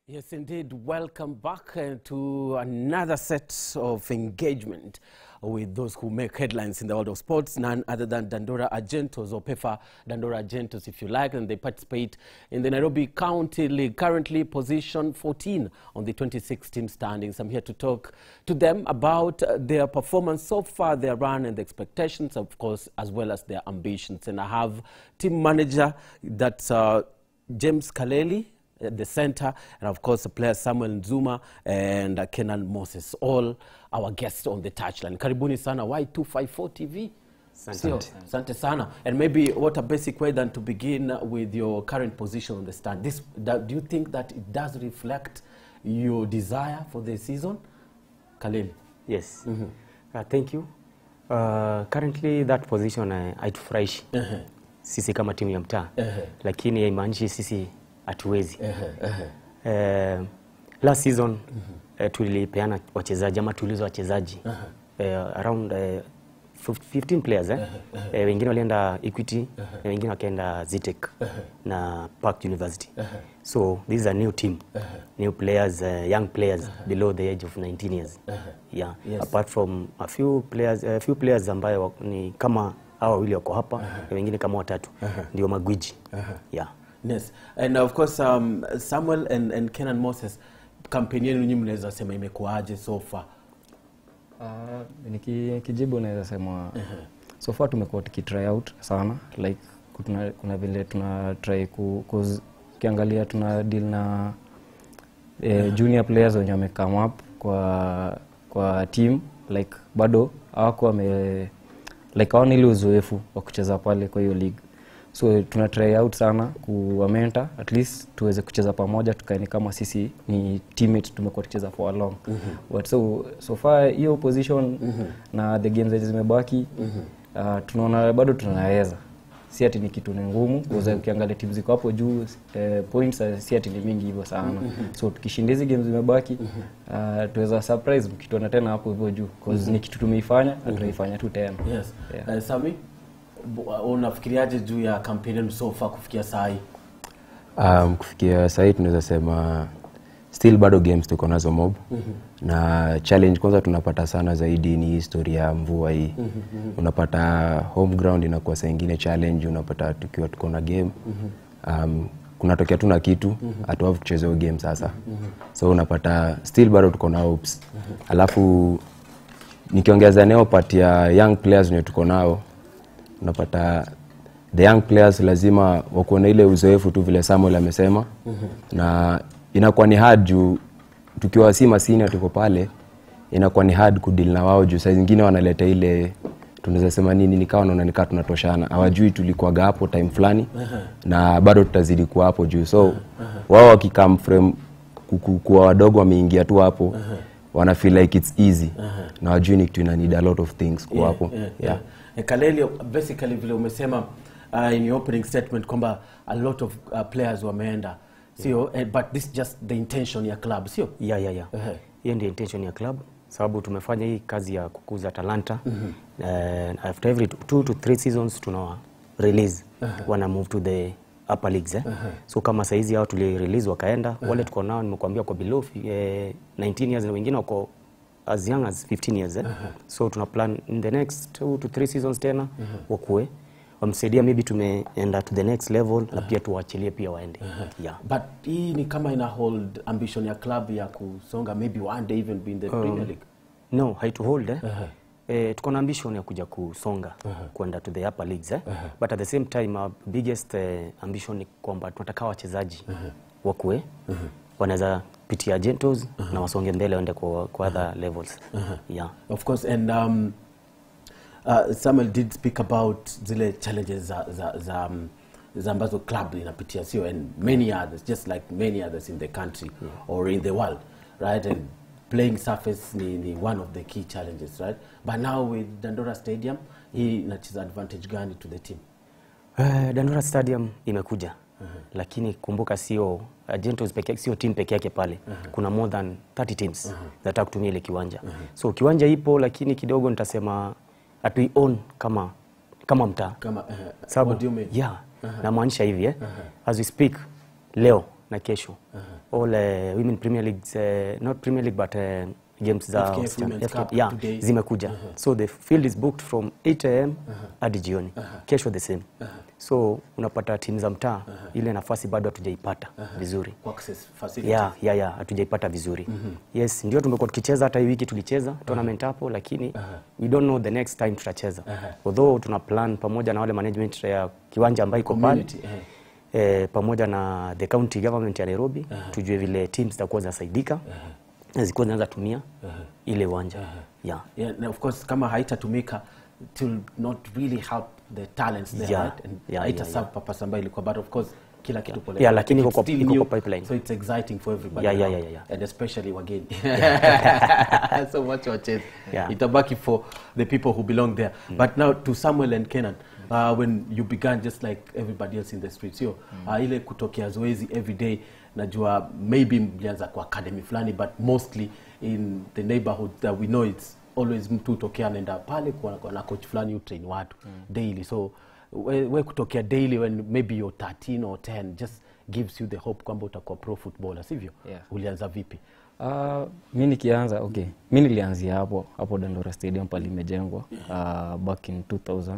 Yes, indeed. Welcome back uh, to another set of engagement with those who make headlines in the world of sports, none other than Dandora Argentos or PEFA Dandora Argentos, if you like, and they participate in the Nairobi County League, currently position 14 on the 2016 standings. I'm here to talk to them about uh, their performance so far, their run, and the expectations, of course, as well as their ambitions. And I have team manager that's uh, James Kaleli at the center, and of course, the players Samuel Nzuma and uh, Kenan Moses, all our guests on the touchline. Karibuni sana Y254 TV. Sio, Asante sana. And maybe what a basic way than to begin with your current position on the stand. This, that, do you think that it does reflect your desire for the season? Khalil. Yes. Uh, thank you. Uh, currently that position uh, haitufurahishi Uh-huh. sisi kama timu ya mtaa Uh-huh. lakini haimaanishi sisi hatuwezi. Uh-huh. Uh-huh. Eh, last season eh, tulipeana wachezaji ama tuuliza wachezaji eh, around eh, 15 players eh? Eh, wengine walienda Equity na wengine wakaenda Zitec na Park University so this is a new team new players uh, young players below the age of 19 years yeah Yes. apart from a few players a few players ambayo wa- ni kama hao wawili wako hapa na wengine kama watatu ndio magwiji yeah Yes. And of course, um, Samuel and, and Kenan Moses, kampeni yenu nyinyi mnaweza sema imekuwaje so far? Uh, niki- kijibu naweza sema so far tumekuwa tukitry out sana like kuna, kuna vile tuna try ku, cause ukiangalia tuna deal na eh, junior players wenye wame come up kwa kwa team like bado hawako wame like hawana ile uzoefu wa kucheza pale kwa hiyo league so tuna try out sana kuwamenta at least tuweze kucheza pamoja tukaeni kama sisi ni teammate tumekuwa tukicheza for a long but so, so far hiyo position na the games zenye zimebaki uh, tunaona bado tunaweza si ati ni kitu ni ngumu mm ukiangalia timu ziko hapo juu eh, points eh, si ati ni mingi hivyo sana so tukishinda hizi games zimebaki uh, tuweza surprise mkituona tena hapo hivyo juu cause ni kitu tumeifanya na tunaifanya tu tena Yes. Yeah. Uh, Sami, bu- unafikiriaje juu ya kampeni yenu so far kufikia saa hii? Um, kufikia sahii tunaweza sema still bado games tuko nazo mob na challenge kwanza tunapata sana zaidi ni historia ya mvua hii unapata home ground inakuwa saa ingine challenge unapata tukiwa tuko na game um, kunatokea tu na kitu hatuavu kucheza hiyo game sasa so unapata still bado tuko na hopes alafu nikiongeza neo part ya young players wenye tuko nao unapata the young players lazima wakuwe na ile uzoefu tu vile Samuel amesema na inakuwa ni hard juu tukiwa si masini tuko pale inakuwa ni hard kudeal na wao juu saa zingine wanaleta ile tunaweza sema nini nikawa naona nikaa tunatoshana hawajui tulikuwaga hapo time fulani na bado tutazidi kuwa hapo juu so wao wakikam frame kuku- kuwa wadogo wameingia tu hapo wana feel like it's easy na wajui ni kitu ina need a lot of things kuwa hapo yeah, yeah. yeah. Eh, Kaleli, basically vile umesema uh, in your opening statement kwamba a lot of uh, players wameenda sio eh, but this just the intention ya club sio yeah, yeah, yeah. Ehe. hiyo ndio intention ya club sababu tumefanya hii kazi ya kukuza talanta uh, after every two to three seasons tuna release wana move to the upper leagues eh? so kama saizi hao tuli release wakaenda wale tuko nao nimekuambia kwa below eh, 19 years na wengine wako as young as 15 years eh? so tuna plan in the next two to three seasons tena wakue wamsaidia maybe tumeenda to the next level na pia tuwaachilie pia waende yeah. but hii ni kama ina hold ambition ya club ya kusonga maybe one day even be in the Premier League no haituhold eh? Eh, tuko na ambition ya kuja kusonga kwenda to the upper leagues eh? but at the same time our biggest eh, ambition ni kwamba tunataka wachezaji wakue wanaweza pitia gentos na wasonge mbele waende kwa, kwa other levels yeah. of course and um, uh, Samuel did speak about zile challenges za, za, za, um, za ambazo club inapitia sio and many others just like many others in the country or in the world right and playing surface ni, ni one of the key challenges right but now with Dandora Stadium hii inacheza advantage gani to the team Uh, Dandora Stadium imekuja lakini kumbuka sio uh, Gentos peke yake sio team peke yake pale kuna more than 30 teams zinataka kutumia ile kiwanja so kiwanja ipo lakini kidogo nitasema hatui own kama kama mtaa kama uh, Sababu- what do you mean yeah namaanisha hivi eh? as we speak leo na kesho all uh, women premier leagues uh, not premier league but uh, games za FKF wasichana. Women's FKF, Cup yeah, today. zimekuja so the field is booked from 8 am hadi jioni kesho the same so unapata timu za mtaa ile nafasi bado hatujaipata vizuri Kwa access facilities. ya ya ya hatujaipata vizuri yes ndio tumekuwa tukicheza hata hii wiki tulicheza tournament hapo lakini we don't know the next time tutacheza although tuna plan pamoja na wale management ya kiwanja ambayo iko pale Community, eh. eh, pamoja na the county government ya Nairobi tujue vile teams zitakuwa zinasaidika na zikuwa zinaweza tumia ile uwanja yeah. Yeah, and of course kama haitatumika it will not really help the talents there Yeah, right? and yeah, haita yeah, serve purpose ambayo ilikuwa but of course kila kitu pole Yeah, pole. lakini iko It's kwa- still iko new, kwa pipeline. so it's exciting for everybody Yeah, yeah, now, yeah, yeah, yeah. and especially wageni so much wacheza Yeah. itabaki for the people who belong there but now to Samuel and Kenan uh, when you began just like everybody else in the streets hiyo uh, ile kutokea zoezi every day najua maybe mlianza kwa academy fulani but mostly in the neighborhood that we know it's always mtu hutokea anaenda pale kwa, kwa na coach fulani utrain watu daily so we, we kutokea daily when maybe you're 13 or 10 just gives you the hope kwamba utakuwa pro footballer sivyo Yeah. ulianza vipi Uh, mi nikianza okay mi nilianzia hapo hapo dandora stadium pale imejengwa uh, back in 2000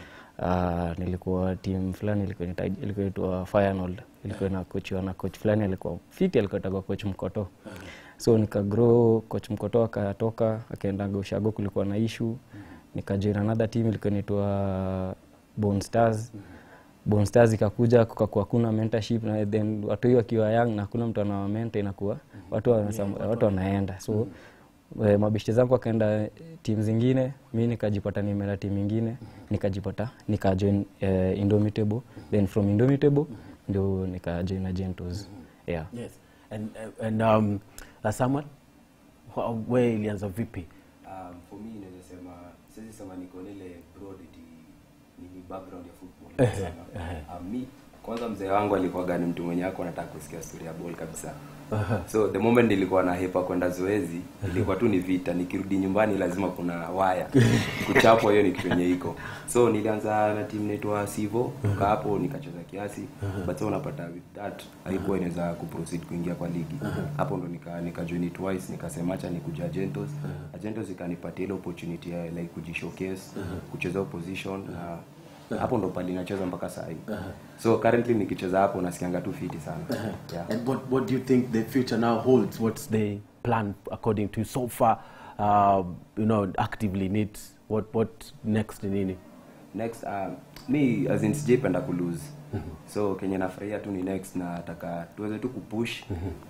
uh, nilikuwa team fulani ilikuwa inaita- ilikuwa inaitwa Firenold ilikuwa na coach na coach fulani alikuwa fiti alikuwa anaitwa coach Mkoto so nikagrow coach Mkoto akatoka akaenda Goshago kulikuwa na issue nikajoin another team ilikuwa inaitwa Bone Stars Bone Stars ikakuja kukakuwa kuna mentorship na then watu hiyo wakiwa young na hakuna mtu anawamenta inakuwa watu, wanasam- watu wanaenda so eh, mabeshte zangu wakaenda timu zingine mi nikajipata nimeenda timu ingine nikajipata nikajoin eh, Indomitable then from Indomitable ndio nikajoin Agentos yeah. yes and, uh, and um, uh, Samuel wha- we ilianza vipi Um, for me naweza sema siwezi sema niko na ile broad eti nini background ya football sana. Um, mi kwanza mzee wangu alikuwaga ni mtu mwenye ako anataka kusikia story ya ball kabisa so the moment nilikuwa na hepa kwenda zoezi ilikuwa tu ni vita nikirudi nyumbani lazima kuna waya kuchapwa hiyo ni kitu yenye iko so nilianza na timu inaitwa sivo toka hapo nikacheza kiasi but so unapata with that haikuwa inaweza kuproceed kuingia kwa ligi hapo ndo nika nikajoin twice nikasema acha nikuja agentos agentos ikanipatia ile opportunity ya like kujishowcase kucheza opposition na hapo ndo pali nacheza mpaka saa hii so currently nikicheza hapo nasikianga tu fiti sana yeah. and what, what do you think the future now holds what's the plan according to you so far uh, you know actively needs what, what next ni nini next um, mi as in sijaipenda kulose so kenye nafurahia tu ni next na nataka tuweze tu kupush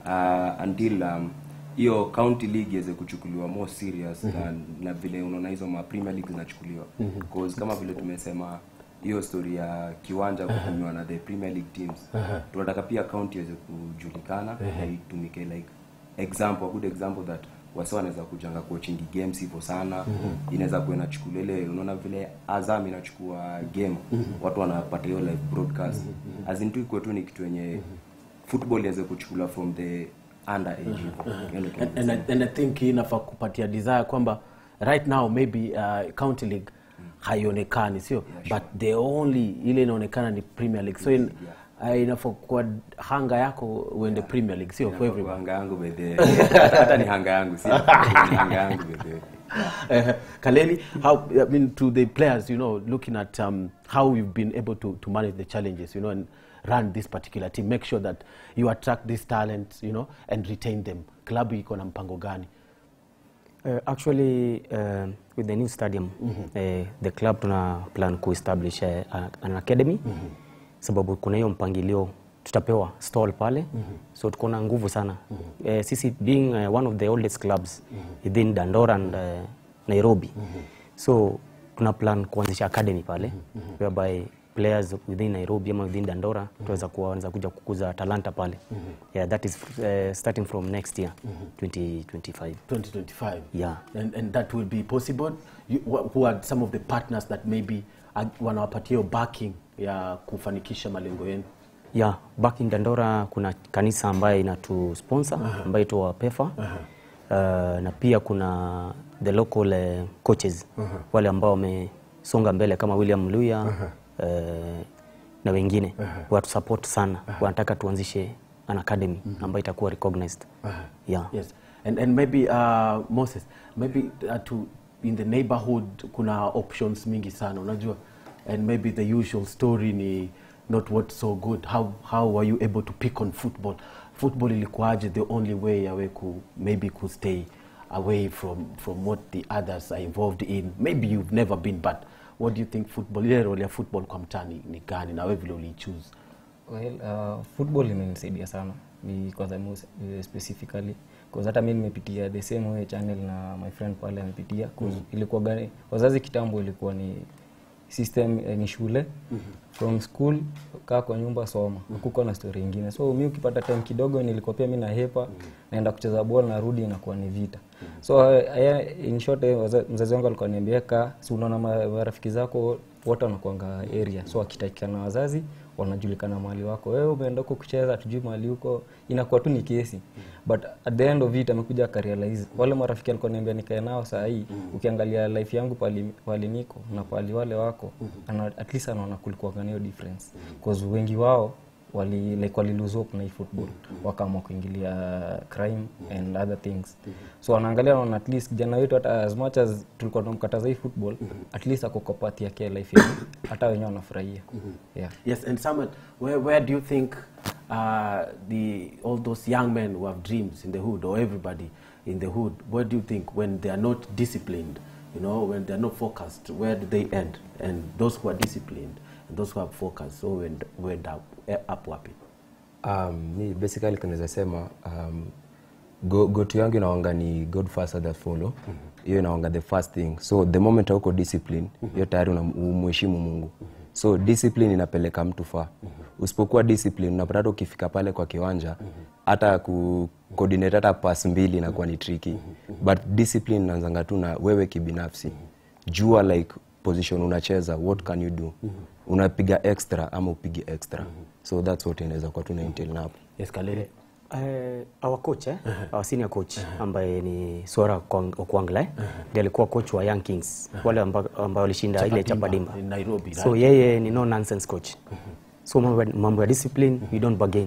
uh, until um, hiyo county league iweze kuchukuliwa more serious na, na vile unaona hizo ma premier league zinachukuliwa cause kama vile tumesema hiyo story ya kiwanja kutumiwa na the premier league teams tunataka pia county iweze kujulikana na itumike like example a good example that wasi wanaweza kujanga kuwachingi games hivyo sana inaweza kuwa inachukulia ile unaona vile azam inachukua game watu wanapata hiyo live broadcast as in tu ikuwe tu ni kitu yenye football iweze kuchukuliwa from the under age hivyo Hiyo ndio kitu and, and, I, and i think hii inafaa kupatia desire kwamba right now maybe uh, county league haionekani sio but the only ile inaonekana ni premier league so in, uh, inafaa kuwa hanga yako uende premier league sio for everyone hanga yangu by the way. hata ni hanga yangu si ni hanga yangu by the way. uh, Kaleli, how I mean to the players, you know, looking at um, how you've been able to, to manage the challenges, you know, and run this particular team, make sure that you attract these talents, you know, and retain them. Klabu iko na mpango gani? Uh, actually uh, with the new stadium uh, the club tuna plan kuestablish uh, an academy sababu kuna hiyo mpangilio tutapewa stall pale so tuko na nguvu sana uh, sisi being uh, one of the oldest clubs within Dandora and uh, Nairobi so tuna plan kuanzisha academy pale whereby players within Nairobi ama within Dandora tunaweza kuwa wanaweza kuja kukuza talanta pale yeah, that is uh, starting from next year 2025 2025. Yeah. And, and that will be possible. You, wh- who are some of the partners that maybe uh, wanawapatia hiyo backing ya kufanikisha malengo yenu? ya back in Dandora kuna kanisa ambaye inatu sponsor ambayo itwa PEFA uh, na pia kuna the local uh, coaches wale ambao wamesonga mbele kama William Luya uh, na wengine watu support sana wanataka tuanzishe an academy ambayo itakuwa recognized yeah. Yes. And, and maybe uh, Moses, maybe uh, to in the neighborhood kuna options mingi sana unajua and maybe the usual story ni not what so good how, how were you able to pick on football football ilikuwaje the only way yawe ku maybe ku stay away from, from what the others are involved in maybe you've never been but what do you think football ile role ya football kwa mtani ni gani na wewe vile uliichoose Well, uh, football imenisaidia sana because I'm most, uh, specifically cause hata mi nimepitia the same way channel na my friend pale amepitia cause ilikuwa gani wazazi kitambo ilikuwa ni system eh, ni shule from school kaa kwa nyumba soma kuko na story ingine so mi ukipata time kidogo nilikuwa pia mi nahepa naenda kucheza ball narudi inakuwa ni vita so uh, in short eh, waza- mzazi wangu alikuwa niambia kaa si unaona ma- marafiki zako wote wanakuanga area so akitakikana wazazi wanajulikana mahali wako wewe umeenda huko kucheza tujui mahali huko inakuwa tu ni kesi but at the end of it amekuja akarealize wale marafiki alikuwa niambia nikae nao saa hii ukiangalia life yangu pali, pali niko na pali wale wako ana, at least anaona kulikuwa hiyo difference cause wengi wao wali like wali lose hope na hii football wakaamua kuingilia crime and other things so wanaangalia naona at least kijana wetu hata as much as tulikuwa tunamkataza hii football at least ako kwa part yake ya life yetu hata wenyewe wanafurahia yeah Yes, and Samuel, where, where do you think uh, the all those young men who have dreams in the hood, or everybody in the hood, where do you think when they are not disciplined, you know, when they are not focused, where do they end? And those who are disciplined and those who are focused, so we end, we end up, eh, up wapi? Um, mi basically kunaweza sema um, go, go to yangu inaonga ni god first others follow hiyo inaonga the first thing so the moment hauko discipline hiyo tayari umheshimu mungu so discipline inapeleka mtu faa usipokuwa discipline unapata hata ukifika pale kwa kiwanja hata ku coordinate hata pass mbili inakuwa ni tricky but discipline inaanzanga tu na wewe kibinafsi jua like position unacheza what can you do unapiga extra ama upige extra so that's what inaweza kuwa tuna entail na hapo Yes, Kalele. Uh, our coach eh? our senior coach ambaye ni Sora Okwang- Okwangla eh? ndiye alikuwa coach wa Young Kings wale ambao ambao walishinda ile Chapadimba. in Nairobi, So right? yeye ni no nonsense coach. So mambo ya- mambo ya discipline we don't bargain.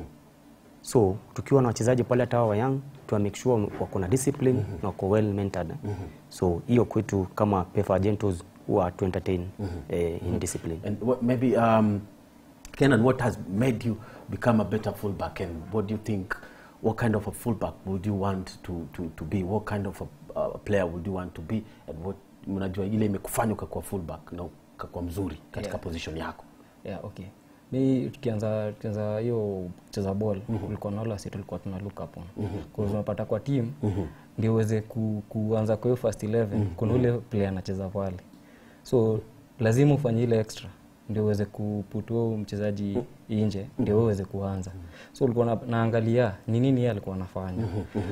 So tukiwa na wachezaji pale hata wa Young tuwa make sure wako na discipline na wako well mentored. So hiyo kwetu kama Pefa Agentos huwa to entertain eh, in discipline. And what, maybe, um, Kenan, what has made you become a better fullback, and what do you think? What kind of a fullback would you want to, to, to be? What kind of a uh, player would you want to be? And what unajua ile imekufanya ukakuwa fullback na ukakuwa mzuri katika Yeah. position yako? yeah, okay mi tukianza tukianza hiyo kucheza ball ulikuwa na wale wasi tulikuwa tuna look up on mm unapata kwa team ndio uweze ku, kuanza kwa hiyo first 11 kuna ule player anacheza pale so lazima ufanye ile extra ndio uweze kuputua mchezaji nje ndio wewe uweze kuanza so ulikuwa na, naangalia ni nini yeye alikuwa anafanya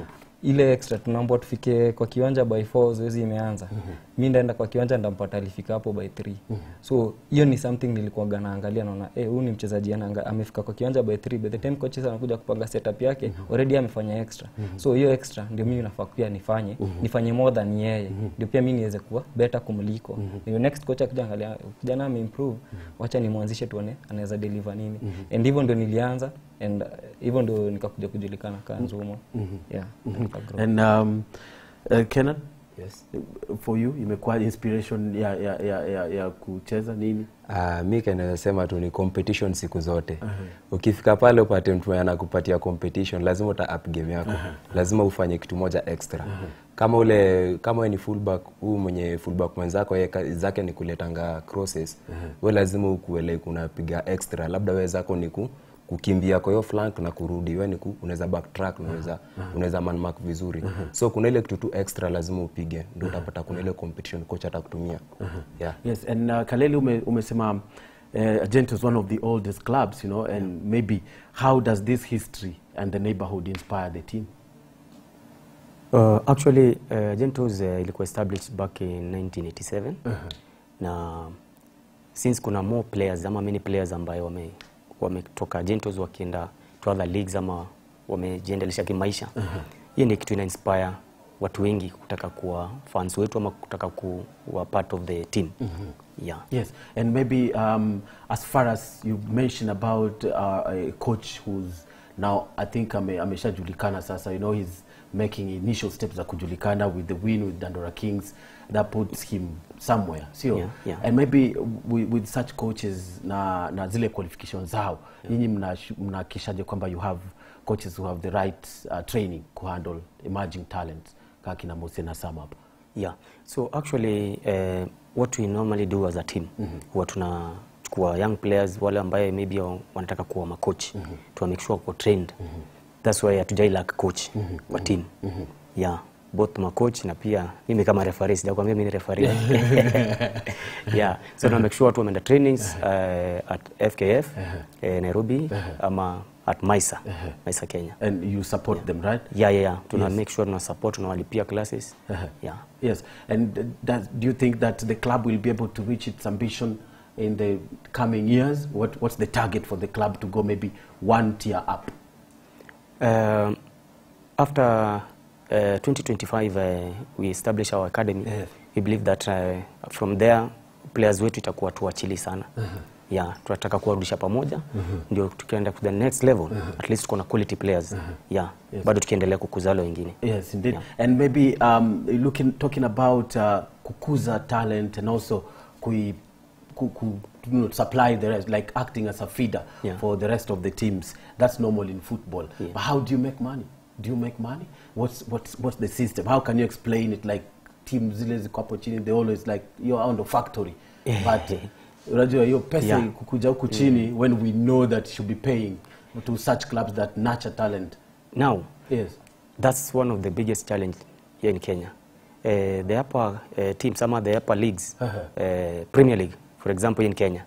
ile extra tunaambua tufike kwa kiwanja by 4 zoezi imeanza mi ndaenda kwa kiwanja ndampata alifika hapo by 3 so hiyo ni something nilikuwaga naangalia naona eh huyu ni mchezaji anaanga amefika kwa kiwanja by 3 by the time coaches anakuja kupanga setup yake already amefanya extra so hiyo extra ndio mimi nafaa pia nifanye nifanye more than yeye ndio pia mimi niweze kuwa better kumliko ndio next coach akija angalia kijana ameimprove wacha nimwanzishe tuone anaweza deliver nini and hivyo ndio nilianza and uh, hivyo ndio nikakuja kujulikana kaa Nzumo yeah nikagrow. And um, uh, Kenan, yes. for you imekuwa inspiration ya, ya, ya, ya, ya kucheza nini? Uh, mi kanaweza sema tu ni competition siku zote ukifika pale upate mtu mwenye anakupatia competition lazima uta up game yako lazima ufanye kitu moja extra kama ule kama we ni fullback huu mwenye fullback mwenzako yeye kazi zake ni kuletanga crosses we lazima ukuwe like unapiga extra labda we zako ni ku kukimbia kwa hiyo flank na kurudi we ni ku, unaweza backtrack unaweza unaweza man mark vizuri so kuna ile kitu tu extra lazima upige ndio utapata kuna ile competition coach atakutumia yeah Yes, and uh, Kaleli ume, umesema uh, Agent is one of the oldest clubs, you know, and maybe how does this history and the neighborhood inspire the team? Uh, actually uh, Gentos uh, ilikuwa established back in 1987 na since kuna more players ama many players ambayo wame wametoka Gentos wakienda to other leagues ama wamejiendelesha kimaisha hiyo ni kitu ina inspire watu wengi kutaka kuwa fans wetu ama kutaka kuwa part of the team yeah Yes, and maybe um, as far as you mentioned about uh, a coach who's now i think ame, ameshajulikana sasa you know he's making initial steps za kujulikana with the win with dandora kings that puts him somewhere sio Yeah, yeah. and maybe with, with such coaches na, na zile qualification zao nyinyi mnahakikishaje mna mnahakikishaje kwamba you have coaches who have the right uh, training kuhandle emerging talents kaa kina Mose na Sam hapa Yeah. So actually uh, what we normally do as a team mm-hmm. huwa tunachukua young players wale ambaye maybe wa- wanataka kuwa macoach mm-hmm. tuna make sure wako trained mm-hmm. that's why hatujai lack coach mm-hmm. kwa team mm-hmm. yeah both macoach na pia mimi kama referee sijakwambia mimi ni referee yeah so tuna make sure watu wameenda trainings uh, at FKF eh, Nairobi ama at Maisa Maisa Kenya and you support them right yeah yeah, yeah. tuna make sure tuna support tunawalipia classes yeah Yes, and uh, does, do you think that the club will be able to reach its ambition in the coming years? What, what's the target for the club to go maybe one tier up? Um, after uh, 2025 uh, we establish our academy Yes. we believe that uh, from there players wetu itakuwa tuachili sana yeah tunataka kuwarudisha pamoja ndio tukienda to the next level at least tuko na quality players yeah Yes. bado tukiendelea kukuza wale wengine Yes, indeed. And maybe um, looking, talking about uh, kukuza talent and also kui, ku, ku, you know, supply the rest, like acting as a feeder Yeah. for the rest of the teams. That's normal in football. Yeah. But how do you make money? Do you make money? What's, what's, what's the system? How can you explain it? Like teams zile ziko hapo chini, they always like you're on the factory. But unajua hiyo pesa Yeah. kukuja huku chini when we know that you should be paying to such clubs that nurture talent. now Yes. That's one of the biggest challenge here in Kenya. Uh, the upper uh, teams, some of the upper leagues, Uh-huh. uh, Premier League, for example, in Kenya,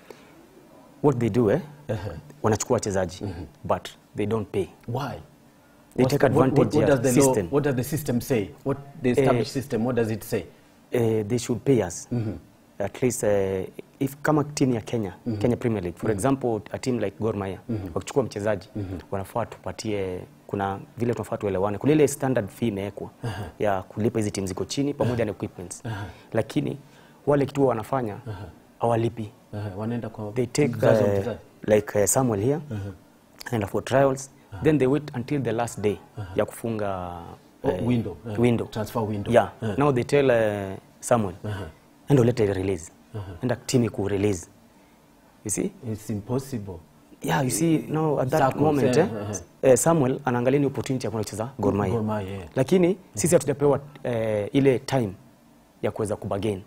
what they do, eh, wanachukua wachezaji, but they don't pay. Why? They What's take the- what- advantage what, what ya does the system. Law, what does the system say? What the established Eh, system? What does it say? Uh, they should pay us. At least uh, if kama team ya Kenya, Kenya Premier League, for example, a team like Gor Mahia, wakichukua mchezaji, wanafaa tupatie kuna vile tunafaa tuelewane. Kuna ile standard fee imewekwa ya kulipa hizi timu ziko chini pamoja na equipments. Lakini wale kitu wanafanya hawalipi. Uh, wanaenda kwa They take mzazi wa uh, mchezaji. like uh, Samuel here and for trials then they wait until the last day ya kufunga Oh, window, uh, window. transfer window. Yeah. Uh. Now they tell uh, Samuel enda ulete release enda timu ku release you see It's impossible. yeah you see now at that Circles, moment eh, eh, uh-huh. eh, Samuel anaangalia ni opportunity ya kwenda kucheza Gor Mahia Gor Mahia, yeah. lakini sisi hatujapewa eh, ile time ya kuweza kubagain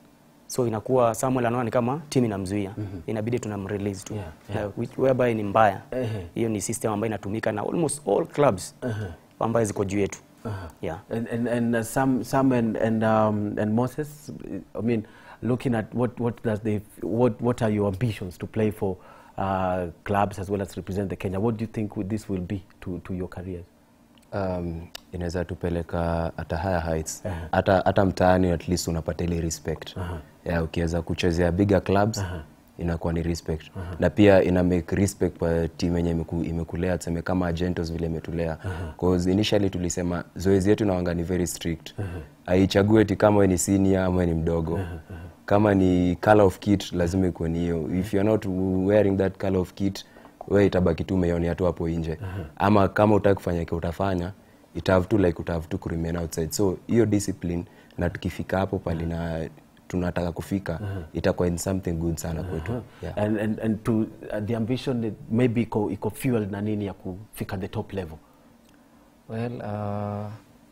so inakuwa Samuel anaona ni kama timu inamzuia inabidi tunamrelease tu Yeah, yeah, which- whereby ni mbaya Ehe. hiyo ni system ambayo inatumika na almost all clubs ambayo ziko juu yetu yeah And and and uh, some some and and um, and Moses. I mean, looking at what what does the what what are your ambitions to play for uh, clubs as well as represent the Kenya? What do you think would this will be to to your careers? um, inaweza tupeleka hata higher heights hata hata mtaani at least unapata ile respect yeah, ukiweza kuchezea bigger clubs inakuwa ni respect na pia ina make respect kwa team yenye imeku, imekulea tuseme kama Agentos vile imetulea cause initially tulisema zoezi yetu nawanga ni very strict haichague eti kama we ni senior ama we ni mdogo kama ni color of kit lazima ikuwe ni hiyo if you're not wearing that color of kit we itabaki tu umeionea tu hapo nje ama kama utaki kufanya ke utafanya it have to like utahave to remain outside so hiyo discipline na tukifika hapo pali na tunataka kufika itakuwa in something good sana kwetu yeah. And and and to uh, the ambition that maybe iko iko fueled na nini ya kufika the top level. well uh,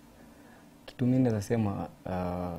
kitu mi naweza sema uh,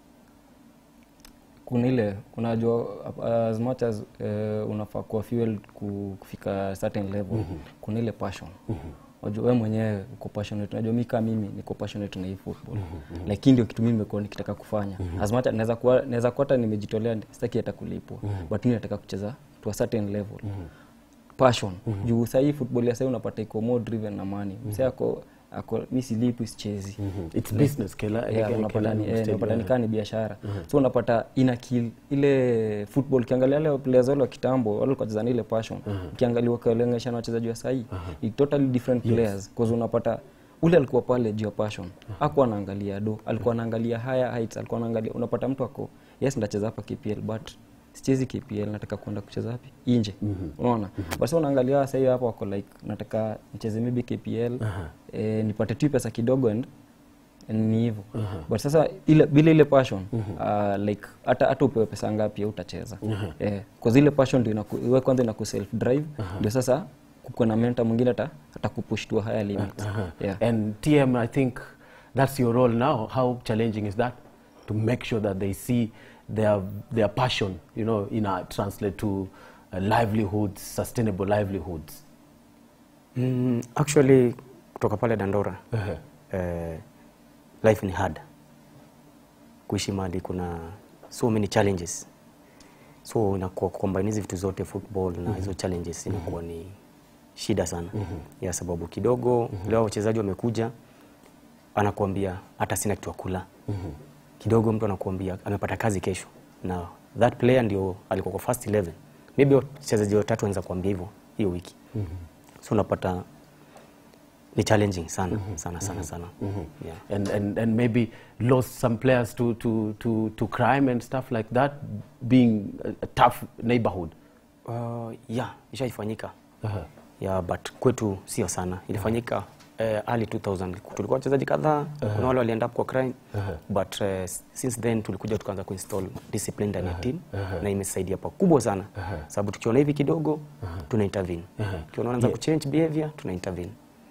kuna ile unajua uh, as much as uh, unafaa kuwa fuel ku- kufika certain level kuna ile passion unajua wewe mwenyewe uko passionate unajua mi kama mimi niko passionate na hii football lakini ndio kitu mimi nimekuwa nikitaka kufanya as much as naweza kuwa naweza kuwa hata nimejitolea sitaki hata kulipwa but mimi nataka kucheza to a certain level passion juu sahii football ya sahii unapata iko more driven na money msee ako ako mi silipi sichezi It's business kila Yeah, kila- unapata kila ni- eh, stadium. unapata nikaa ni biashara so unapata ina kill ile football ukiangalia wale players wale wa kitambo wale walikuwa wanacheza na ile passion ukiangalia ukiwalengesha na wachezaji wa sahii ni totally different players cause unapata ule alikuwa pale juu ya passion hakuwa anaangalia do alikuwa anaangalia higher heights alikuwa anaangalia unapata mtu ako yes ndacheza hapa KPL but sichezi KPL nataka kwenda kucheza wapi nje unaona but sasa unaangalia sasa hiyo hapo wako like nataka nicheze maybe KPL eh, nipate tu pesa kidogo and and ni hivyo but sasa ile bila ile passion uh, like hata hata upewe pesa ngapi au utacheza eh, cause ile passion ndio inaku, wewe kwanza inaku self drive ndio sasa kuko na mentor mwingine ata atakupush to a higher limit yeah And TM, I think that's your role now. How challenging is that to make sure that they see their their passion, you know, in a translate to uh, livelihoods, sustainable livelihoods. Mm, actually kutoka pale Dandora eh, life ni hard. Kuishi mahali kuna so many challenges, so inakuwa kucombine hizi vitu zote football na hizo challenges inakuwa ni shida sana ya sababu kidogo leo wachezaji wamekuja, anakuambia hata sina kitu ya kula kidogo, mtu anakuambia amepata kazi kesho, na that player ndio alikuwa kwa first 11 maybe wachezaji watatu wanaweza kuambia hivyo hiyo wiki so unapata ni challenging sana sana sana sana yeah. and, and, and maybe lost some players to, to, to, to crime and stuff like that, being a, a tough neighborhood. Uh, yeah, ishaifanyika yeah, but kwetu sio sana ilifanyika eh, early 2000 tulikuwa wachezaji kadhaa kuna wale walienda kwa crime but uh, since then tulikuja tukaanza kuinstall discipline ndani ya team na imesaidia pakubwa sana sababu tukiona hivi kidogo tuna intervene tukiona wanaanza kuchange behavior tuna intervene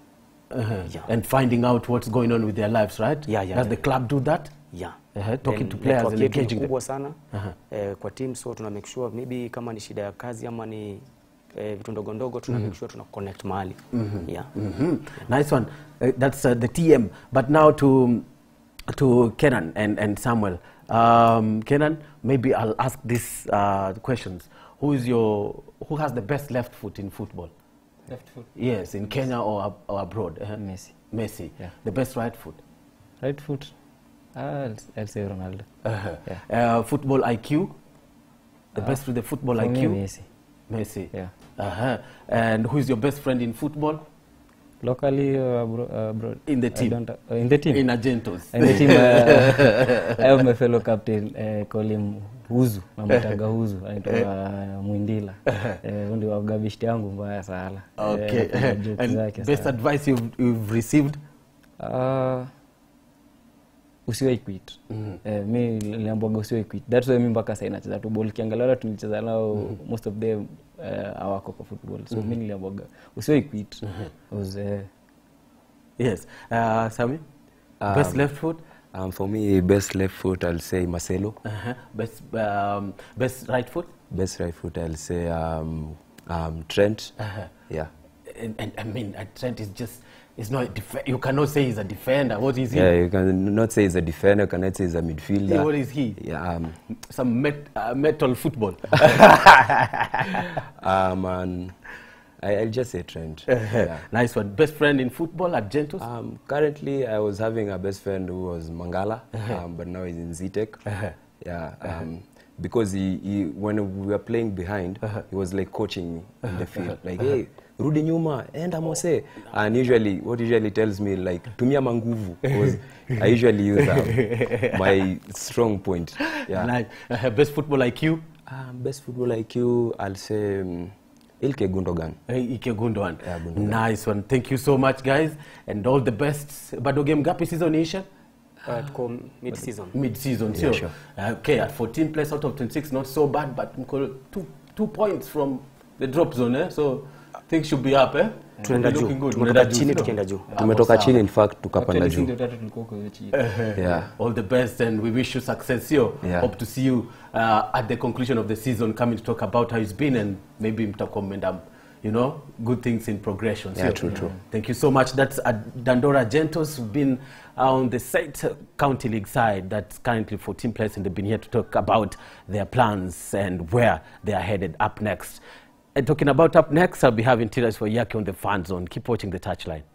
Yeah. And finding out what's going on with their lives, right? Yeah, yeah, Does the yeah. club do that? yeah. Uh-huh, talking Then to players network and yetu ni engaging them. kubwa sana eh, kwa team so tuna make sure maybe kama ni shida ya kazi ama ni eh, vitu ndogo ndogo tuna make sure tuna connect mahali yeah. Mhm. Nice one. Uh, that's uh, the TM. But now to to Kenan and, and Samuel. Um, Kenan, maybe I'll ask these uh, questions. Who is your who has the best left foot in football? left foot Yes, in Kenya or, ab- or abroad. Uh-huh. Messi Messi. Yeah. The best right foot. right foot ah, I'll, I'll say Ronaldo Uh-huh. Yeah. Uh, football IQ. The best with the football For me, IQ. Messi Messi. yeah Uh-huh. And who is your best friend in football? locally or abro- uh, abroad In the I team. don't, uh, in the team In Argentos. In the team, uh, I have my fellow captain uh, call him Huzu, namwitaga Huzu, anaitwa uh, Mwindila. Eh, huyu ndio wagabishti yangu mbaya sana. Eh, Okay. anapiga jokes and zake best sana. advice you've, you've received? Ah, usiwahi quit. Eh, mi niliambiwaga usiwahi quit. That's why mi mpaka sasa nacheza tu ball. Kiangalia wale tulicheza nao most of them uh, hawako kwa football. So mi niliambiwaga usiwahi quit. Was, eh, Yes. Uh, Sami? best Um, left foot? Um, for me, best left foot, I'll say Marcelo. Uh-huh. Best, um, best right foot? Best right foot, I'll say um, um, Trent. Uh-huh. Yeah. And, and I mean, uh, Trent is just, he's not, a def- you cannot say he's a defender. What is he? Yeah, you can not say he's a defender, cannot say he's a midfielder. Yeah, what is he? Yeah, um, Some met, uh, metal football. um, and I, I'll just say Trent. yeah. Nice one. Best friend in football at Gentos? Um, currently, I was having a best friend who was Mangala, um, but now he's in ZTEC. Yeah, um, because he, he, when we were playing behind, he was like coaching me in the field, like, hey, rudi nyuma, enda mose. And usually, what he usually tells me, like, tumia manguvu, because I usually use um, my strong point. Yeah. Nice. Uh, best football IQ? Um, best football IQ, I'll say um, Ilke Gundogan. Hey, Ike Gundogan. Yeah, Gundogan. Nice one. Thank you so much, guys. And all the best. Bado game gapi season isha? Uh, tuko mid season Mid-season, Yeah, sure. sure. Okay, at 14 plays out of 26, not so bad, but mko two, two points from the drop zone, eh? So things should be up, eh? tunaenda Be juu looking good. tumetoka Tunaenda juu, chini sio? tukienda juu Hapo Tumetoka sawa. chini, in fact, tukapanda Actually, sisi juu. ndio tatu tulikuwa huko chini. Yeah. All the best, and we wish you success here. Yeah. Hope to see you uh, at the conclusion of the season, coming to talk about how it's been, and maybe mtakuwa mmeenda, you know, good things in progression. Yeah, sio? true, true. Thank you so much. That's uh, Dandora Gentos, who've been on the state county league side. That's currently 14 players, and they've been here to talk about their plans and where they are headed up next. And talking about up next, I'll be having Tiras for Yaki on the fan zone. Keep watching the touchline.